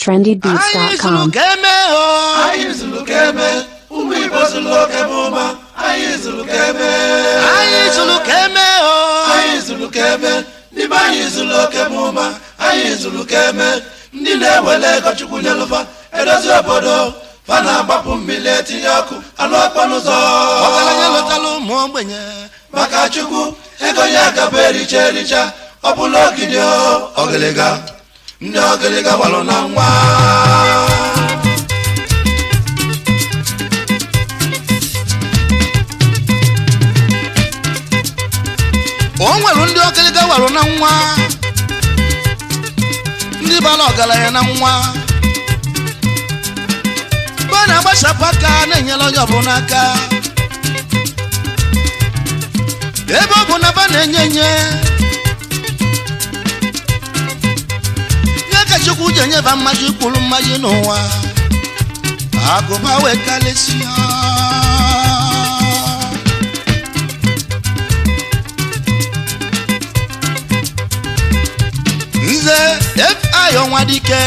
trendybeats.com. ka eme o anyị zụrụ ka eme ụmụ igbo zụrụ oke bụ ụma anyị zụrụ ka eme anyị zụrụ ka eme o anyị zụrụ ka eme ndị be anyị zụrụ oke bụ ụma anyị zụrụ ka eme ndị na-ewele ego chukwu nyelụfa edozi obodo fa na-agbapụ mmiri etinye ọkụ alụ ọkpọ n'ụzọ ọgaranya lọtala ụmụ ogbenye maka chukwu ego ya gaba ericha ericha ọ bụla ogidi o ọgịlịga ndị ọgịlịga gbalụ na nwa o nwere ndị ọkịlịga warụ na nwa ndị bara ọgaranya na nwa mgbe a na-agbasapụ aka na-enyere onye ọbụla aka ebe ọ bụ na ba na-enye enye ya ka chukwu ji enyeba mmaji kwuru mmaji n'ụwa agụba wee karịsịa nze fi ọnwa dike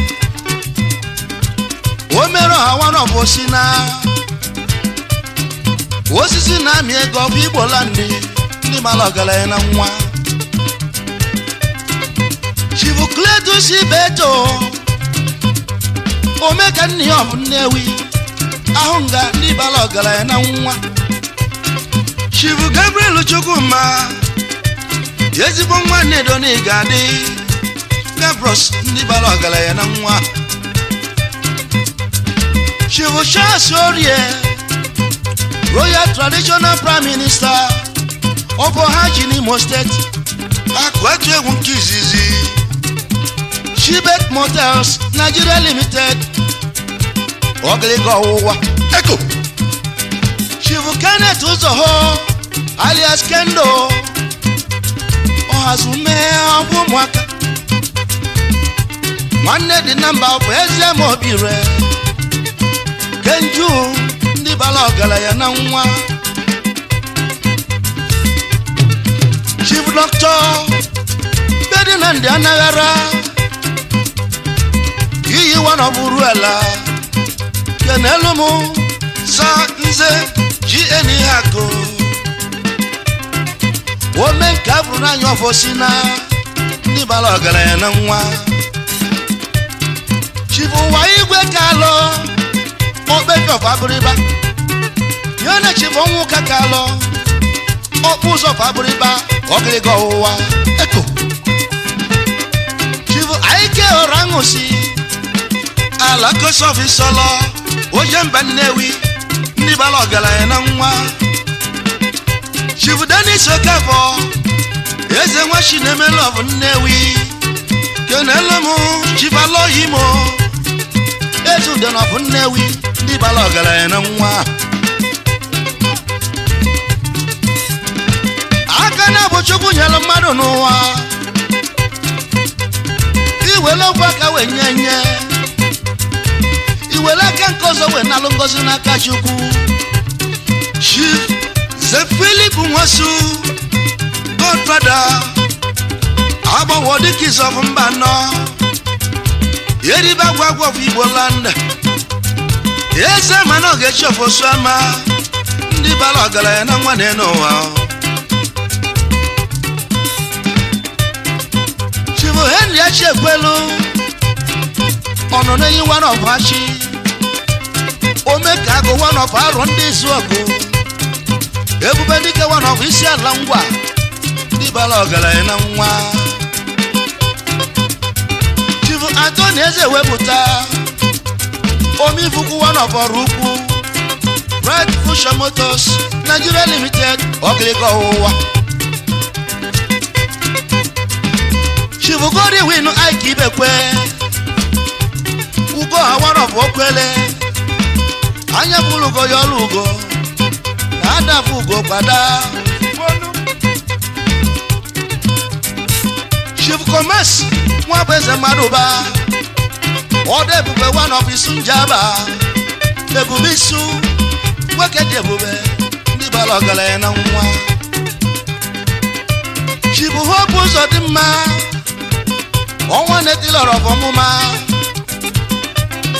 o mere ọha nwanọbụ si na osisi na-amị ego ọ bụ igbola ndị ndị mara ọgaranya na nwa chibukletus beto omeka nne ya ọ bụ nnewi ahụ nga ndị bara ọgaranya na nwa chibu gabriel chukwuma ezigbo nwa nnedo na ị ga-adị gabros ndị bara ọgaranya na nwa chibu charles orie royal traditional prime minister of ohaji n'imo steeti akụ etu egwu nke izizi shibet motels nigeria limited ọgịlịga ọwụwa eko chibu kenneth ụzọho alias kendo ọhazume ọbụ ụmụaka nwanne dị na mba bụ eze ma obi re kenju ndị bara ọgaranya na nwa chief doctor bedinandị anaghara iyi wanọbụrụ ala kenelu m sa nze gn hako ome nke a bụrụ n'anya ọfọsi na ndị bara ọgaranya na nwa chief ụwa igwe kalọ okpejọf abụrịba ya na chief ọnwụ ka kalọ ọkpụ ụzọ fabụrịba ọgịrịga ọwụwa eko chief aike ọra ṅụsi ala kosofi sọlọ oje mba nnewi ndị bara ọgaranya na nwa chief denis okafọ eze nwa chinemelov nnewi kenelu m chief aloyimo eze udenọbụ nnewi ndị bara ọgaranya na nwa aka na-abụ chukwu nyere mmadụ n'ụwa iwere okwu aka wee nye nye iwere aka nke ọzọ wee nalụ ngozi n'aka chukwu chief ze filip nwosu godfada agbanwo dịka izọbụ mba nọ eribe agwa agwa of igbo land eze mana ọ ga-echi ofosu ama ndị bara ọgaranya na nwa na n'ụwa chifu henry achi ekwelu ọnọ n'enyi one of achi ome ka agụ one of arọ ndị izu ọgụ ebube dike one of isi ala ngwa ndị bara ọgaranya na nwa chifu antoni eze wepụta omifukwu one of ọrụ ukwu bright fusion motors nigeria limited ọgịlịga ọwụwa chifu godi win ike ibekwe ugo ha one of okwele anya bụrụ ugo ya ọrụ ugo na adafụ ugo kwada chief commerce nwa bụ eze mmadụ ba ọdụ ebube one of isu njaba ebube isu nwoke dị ebube ndị bara ọgaranya na nwa chief hope ụzọ dị mma ọnwa na-etilọrọ ọmụma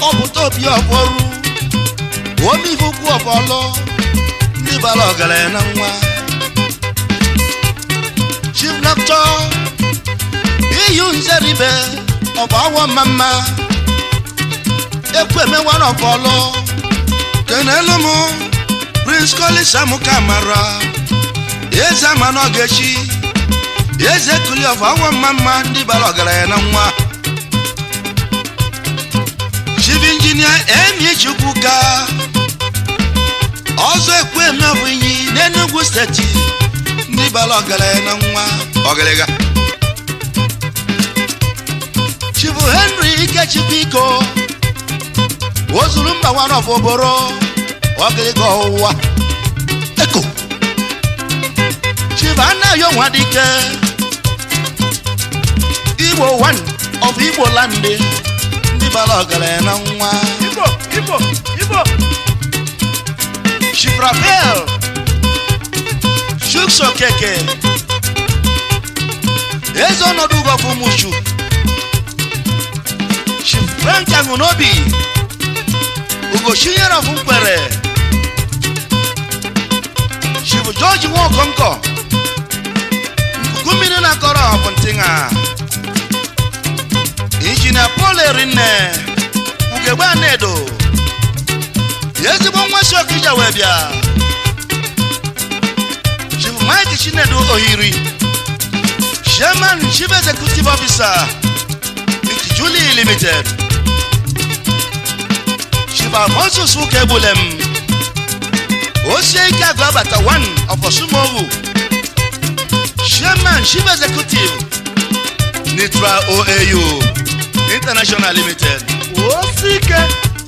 ọpụta obi ọbọrụ omivukwu ọbọlụ ndị bara ọgaranya na nwa chief doctor iyu nzeribe ọbụ awọ mmamma ekwu emewa n'ọbọlụ kenelu m prince collins amuka mara eze ama n'ogechi eze kuli of awọ mmamma ndị bara ọgaranya na nwa chief engineer emi chukwuka ọzọ ekwu eme ọ bụ inyi n'enugwu steeti ndị bara ọgaranya na nwa ọgịrịga chifu henry ikechukwu iko ozuru mba nwana ọbụbụrụ ọgịrịga ọwụwa eko chifu anaghị onwa dike igbo one of igbo landị ndị bara ọgaranya na nwa Igbo, Igbo, Igbo. chief rafael chuks okeke eze ọnọdụ ugọfụ mushu chief frank aṅụnobi ugochinyere ọfụ mkpere chief george nwaokonkọ nkuku mmiri na-akọrọ ọfụ ntịṅa injinia paul erinne ugegbe anedo ezigbo nwa si okija wee bịa chief mike chinedu ohiri chairman chief executive officer Julie limited chief almonsus ukegbulem osie ike agụ abata 1 of osumowu chairman chief executive nitra oau international limited Osike.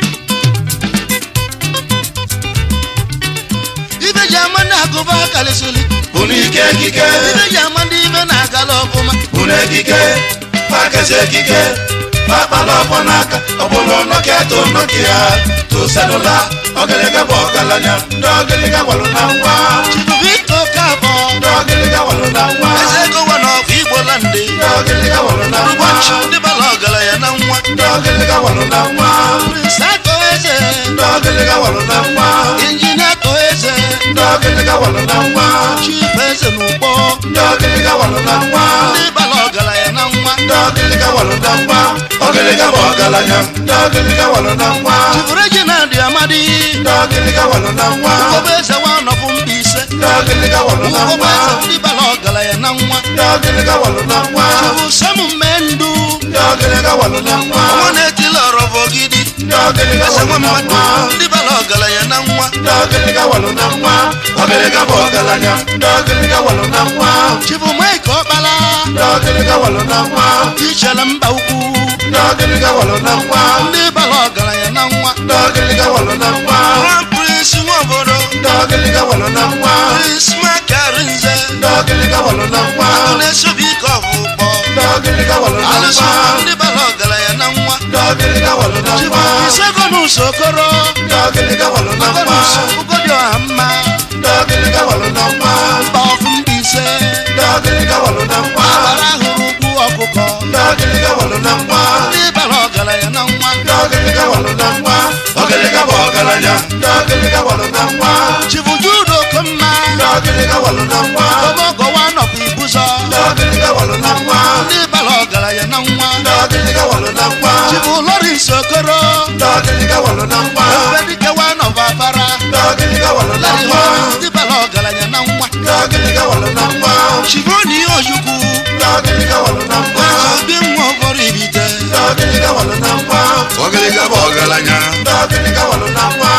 ibe ji ama ndị agụba kalịsịlị unu ike ekike ibe ji ama ndị ibe na-agala ọfụma unu ekike pakezi ekike pakpala ọkpọ n'aka ọbụlụ nọkịa to nọkịa to selula ọgịlịga bụ ọgaranya ndị ọgịlịga walụ na nwa chifu biko kabọ ndị ọgịlịga walụ na nwa eze gowa na ọfụ igbo landị ndị ọgịlịga walụ na nwa ụbọchị ndị bala ọgaranya na nwa ndị ọgịlịga walụ na nwa prince akọ eze ndị ọgịlịga walụ na nwa injinia akọ eze ndị ọgịlịga walụ na nwa chief eze n'ugbo ndị ọgịlịga walụ na nwa ndị bala ọgaranya na nwa ndị ọgịlịga walụ na nwa ọgịlịga bụ ọgaranya ndị ọgịlịga walụ na nwa chifu reginald amadi ndị ọgịlịga walụ na nwa ugogbe eze nwa nọbụ mba ise ndị ọgịlịga walụ na ugogbe nwa eze ndị bala ọgaranya na nwa ndị ọgịlịga walụ na nwa chifu samu mmendu ndị ọgịlịga walụ na nwa ọnwa na-etili ọrọbụ ogidi ndị ọgịlịga eze walụ nwa na mmadụ nwa ndị bala ọgaranya na nwa ndị ọgịlịga walụ na nwa ọgịlịga bụ ọgaranya ndị ọgịlịga walụ na nwa chifu mike ọkpala ndị ọgịlịga walụ na nwa ichere mba ukwu ndị ọgịlịga walụ na nwa ndị bala ọgaranya na nwa ndị ọgịlịga walụ na nwa grand prince nwa obodo ndị ọgịlịga walụ na nwa prince makarinze ndị ọgịlịga walụ na nwa agụ na-esobi ike ọvụkpọ ndị ọgịlịga walụ na alụsị nwa ndị bala ọgaranya na nwa ndị ọgịlịga walụ na chifu nwa isegonus okoro ndị ọgịlịga walụ na nwa agonus ugodi ọha mma ndị ọgịlịga walụ na nwa mba ọfụ mba ise ndị ọgịlịga walụ na nwa agbara hụrụ ugwu ọkụkọ ndị ọgịlịga walụ na nwa ndị bala ọgaranya na nwa ndị ọgịlịga walụ na nwa ọgịlịga bụ ọgaranya ndị ọgịlịga walụ na nwa chifu judo okomma ndị ọgịlịga walụ na nwa ogogowa nọkwa ibuzọ ndị ọgịlịga walụ na nwa ndị bala ọgaranya na nwa ndị ọgịlịga walụ na nwa chifu lawrence okoro ndị ọgịlịga walụ na nwa ebedikewa nọva afara ndị ọgịlịga walụ na nwa ndị bala ọgaranya na nwa ndị ọgịlịga walụ na nwa chifu ni ojukwu ndị ọgịlịga walụ na nwa obi nwa ọbọrọ ibite ndị ọgịlịga walụ na nwa ọgaranya bụ ọgaranya ndị ọgịlịga walụ na nwa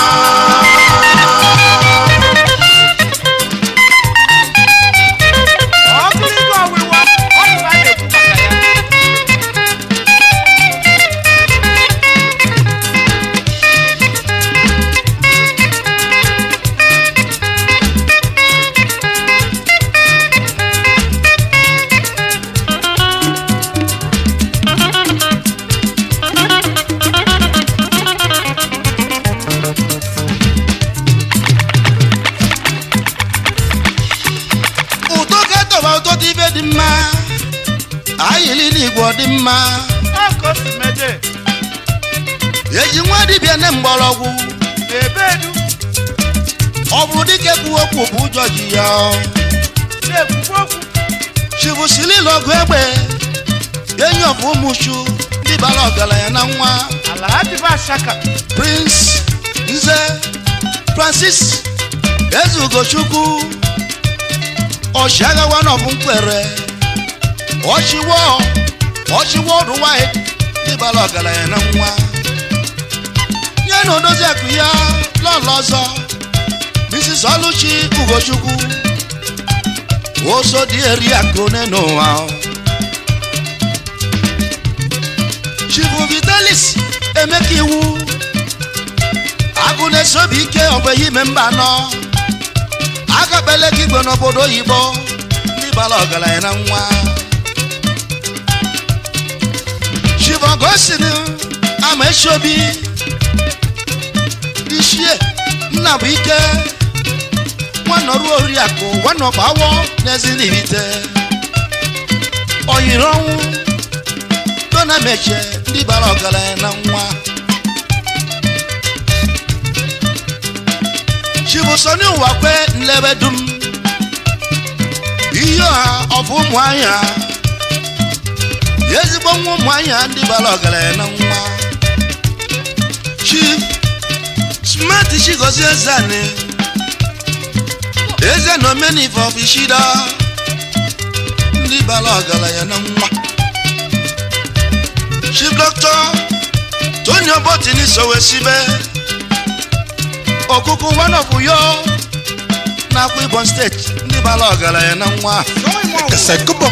Ọgụlịgọ ọwụwa, ọ bụ a na-ekwu maka ya. eji nwa dibịa ne mgbọrọgwụ na-ebedu ọ bụrụ dike kwuo okwu bụ ụjọ ji ya na-ekwukwu okwu chibusilile ọgụ egbe enyi ọbụ ụmụchu ndị bara ọgaranya na nwa ala ha dịba ashaka prince nze francis eze ugochukwu ọchịagha wanọbụ mkpere ọchịwọ ọchịwọ ọdụ wide ndị bara ọgaranya na nwa nye na odozi akụ ya lọlọ ọzọ mrs ọlụchi ugochukwu oso dị eri akụ n'ụwa chibu vitalis emeka iwu agụ na-esobi ike ọgbeghị ime mba anọ agakpele gị igwe n'obodo oyibo ndị bara ọgaranya na nwa chivogosin ama esiobi ichie nna bụ ike nwanọrụ oriakụ nwanọgbawo n'ezinibite oyiri ọnwụ dona meche ndị bara ọgaranya na nwa chibusoni ụwa kwe nlebe dum ihe ọha ọfụ ụmụ anya ezigbo nwa ụmụ anya ndị bara ọgaranya na nwa chief smart chigozie zani eze na omenife ọfishida ndị bara ọgaranya na nwa chief doctor tony obotini sowesibe okuku one of yo nakwa ibon steeti ndị bara ọgaranya na nwa Esekobo.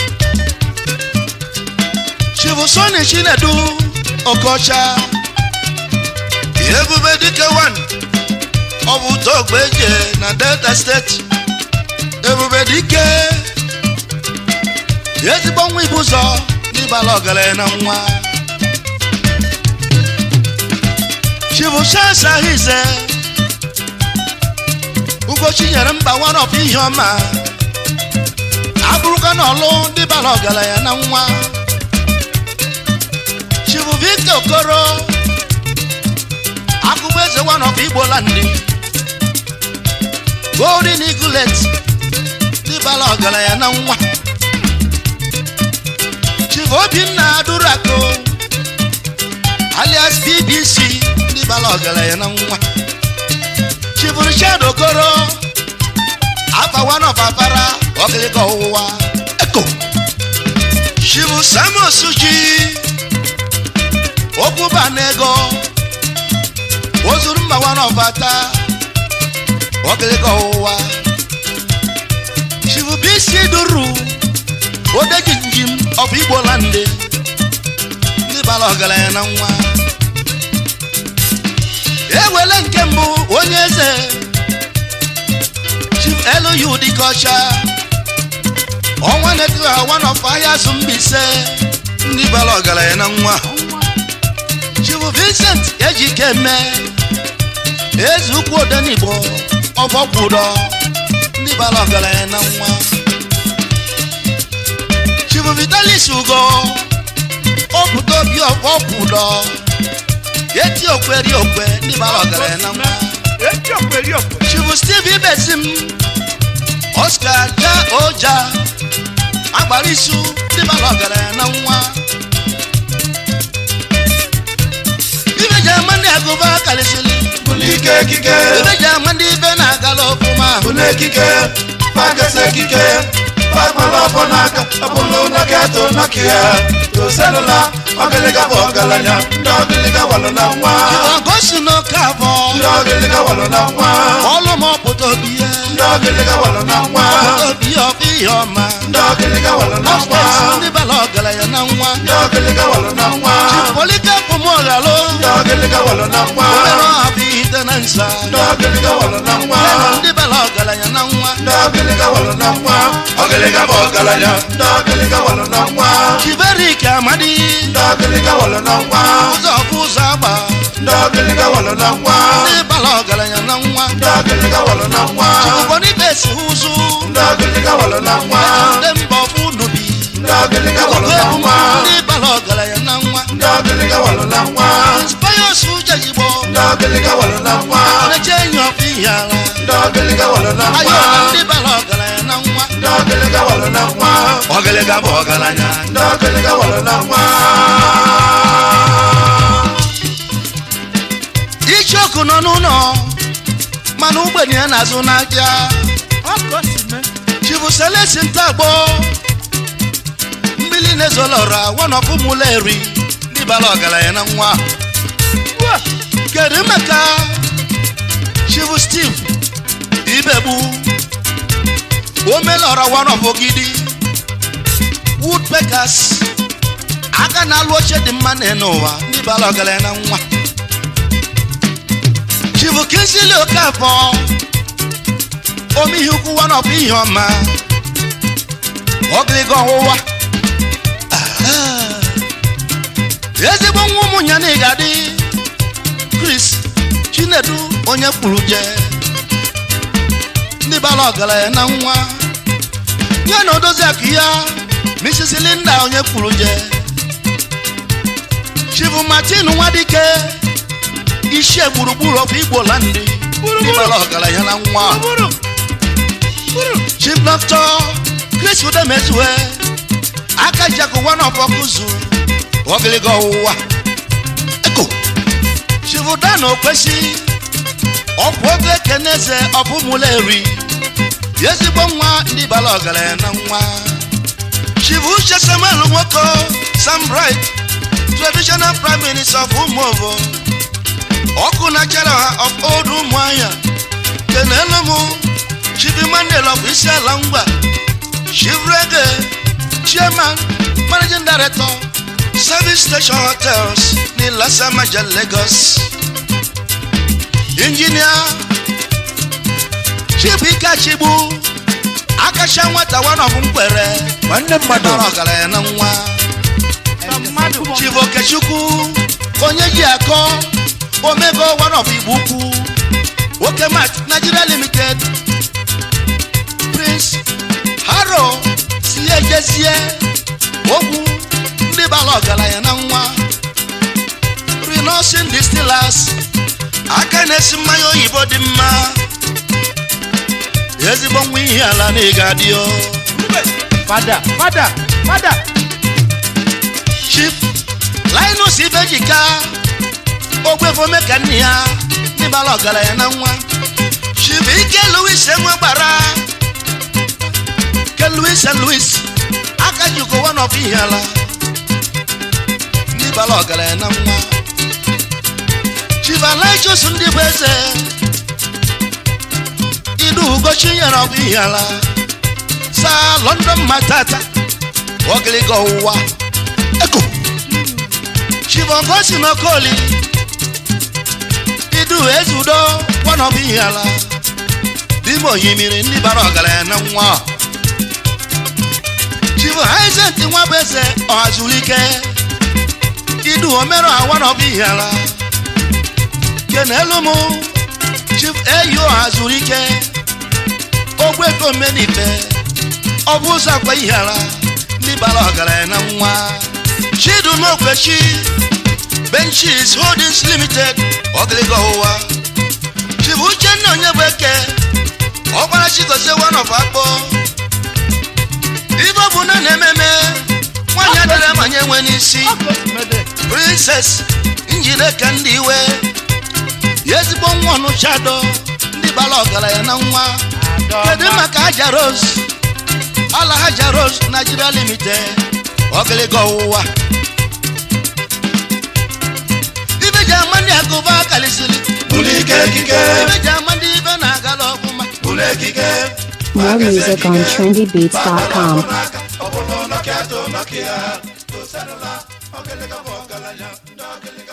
chief soni chinedu okocha ebube dike 1 ọ bụ togbe eje na delta steeti ebube dike ezigbo nwa ibu ụzọ n'ịbala ọgaranya na nwa chibuchasa hize ugochi nyere mba one of ihe ọma abụrụka na ọlụ ndị bara ọgaranya na nwa chibu victor okoro akụkọ eze one of igbo landị golden eaglet ndị bara ọgaranya na nwa chief obinna durako alias bbc ndị bara ọgaranya na nwa chief richard okoro afa one of afara ọkịlịka ọwụwa eko chief samus ji okwuba na ego ozuru mba one of ata ọkịlịka ọwụwa chief bc duru odeji njim ọbụ igbo landị ndị bara ọgaranya na nwa ewele nke mbụ onye eze chief elu dịka ọcha ọnwa na-etu ha one of ahịa azụ mbaise ndị bara ọgaranya na nwa chief vincent ejike eme eze ukwu odenigbo ọbọkwụdọ ndị bara ọgaranya na nwa chief vitalis ugo ọpụta obi ọbọkwụdọ eti okweri okwe ndị bara ọgaranya na nwa eti okweri okwe chief steve ibesim oscar ja oja agbara isu ndị bara ọgaranya na nwa ibe ji ama ndị agụba karịsịrị Bụlụ ike ekike. ibe ji ama ndị ibe na-agala ọfụma Bụlụ ekike. Fagasa ekike. Fagbala ọfọ n'aka. Ọ bụlụ na geto nọkịa. Toselụla. Ọgịlịga bụ ọgaranya. Ndị ọgịlịga walụ na nwa. ọgosi n'oke abụọ Ndị ọgịlịga walụ na nwa. ọlụ m ọpụta obi ya Ndị ọgịlịga walụ na nwa. ọpụta obi ya ọbụ ihe ọma Ndị ọgịlịga walụ na nwa. ọstesi ndị bara ọgaranya na nwa Ndị ọgịlịga walụ na nwa. polike pụmọghalụ Ndị ọgịlịga walụ na nwa. obere ọha bụ ite na nsa Ndị ọgịlịga walụ na nwa. ndị bara ọgaranya na nwa Ndị ọgịlịga walụ na nwa. Ọgịlịga bụ ọgaranya. Ndị ọgịlịga walụ na nwa. chiberik amadi Ndị ọgịlịga walụ na nwa. ụzọ bụ ụzọ agba Ndị ọgịlịga walụ na nwa. ndị bara ọgaranya na nwa Ndị ọgịlịga walụ na nwa. ụfọdụ ibe si ụzụ Ndị ọgịlịga walụ na nwa. ndị mba ọbụ nubi Ndị ọgịlịga walụ na nwa. ndị bara ọgaranya na nwa Ndị ọgịlịga walụ na nwa. inspires ọgịlịga walụ na nwa na-eche enyi ọkụ ihe ala ndị ọgịlịga walụ na ayọ nwa na ndị bara ọgaranya na nwa ndị ọgịlịga walụ na nwa ọgịlịga bụ ọgaranya ndị ọgịlịga walụ na nwa ichoku nọ n'ụlọ mana ogbenye ya na-azụ n'ahịa ọkọ si mee chibu selesi ntagbo mmiri na-ezolọra wanọpụ mụla eri ndị bara ọgaranya na nwa Ua! kedu maka chibu steve ibegbu omelọra wanọpụ gidi woodpeckers aka na-alụ oche dị mma na n'ụwa ndị bara ọgaranya na nwa chibu kinsili okafọ ome ihe ukwu wanọpụ ihe ọma ọgịrịga ọwụwa Ah. ezigbo nwa ụmụnya na ịgadị chris chinedu onye kpuru je ndị bara ọgaranya na nwa ya na odozi akụ ya mrs linda onye kpuru je chibu martin nwadike ichie gburugburu ọfụ igbo landi ndị bara ọgaranya na nwa bụrụ bụrụ chief doctor chris udemezue aka jakụ one of ọkụzu ọgịlịga ọwụwa eko chief dan okwesi ọkwụ oge ekeneze ọbụmụla eri ezigbo nwa ndị bara ọgaranya na nwa chief uche samuel nwoko sam bright traditional prime minister of umuovo ọkụ na chara of old ụmụahịa kenelu mụ chief emmanuel of isiala ngwa chief rege chairman managing director service station hotels ní lasamaja lagos engineer chief ikachigbu akacha nwata one of mkpere nwanne mmadụ bara ọgaranya na nwa na mmadụ chief okechukwu onye ji akọ omego one of igbo ukwu oke mat nigeria limited prince haro si ejezie ogwu ndị bara ọgaranya na nwa renosin distillers aka na-esi mmanya oyibo dị mma ezigbo nwa ihe ala na ịga adịọ fada fada fada chief linus ibejika ogwefome ka nne ya ndị bara ọgaranya na nwa chief ike louis enwe gbara ke louis and louis aka jikọ one of ihe ala ndị bara ọgaranya na nwa chief alaichus ndị bụ eze idu ugochi nyere ọbụ ihe ala saa london matata ọgịlịga ọwụwa eko chibogosi n'okoli idu ezudo kwanọbụ ihe ala dime oyimiri ndị bara ọgaranya na nwa chibo haizent nwa bụ eze ọhazurike idu omero awanọbụ ihe ala kenelu mụ chief eyi ọhazurike ogweko mmenife ọ bụ ụzọ akwa ihe ala ndị bara ọgaranya na nwa chidumokwechi benchis holdings limited ọgịlịga ọwụwa chibu uchenna onye bụ eke ọgbara chigozie one of akpọ ibe ọ bụ na na-ememe nwaanyị adịrị amanye nwe n'isi ọkọ si mede princess njideka ndị iwe ezigbo nwa ọnụchado ndị bara ọgaranya na nwa kedu maka haja rose ala haja rose nigeria limited ọgịlịga ọwụwa ibe ji ama ndị agụba kalisiri bụlụ ike ekike ibe ji ama ndị ibe na-agala ọfụma bụlụ ekike More music on trendybeats.com. ọ bụrụ nọkịa to nọkịa to selụla ọgịlịga bụ ọgaranya ndị ọgịlịga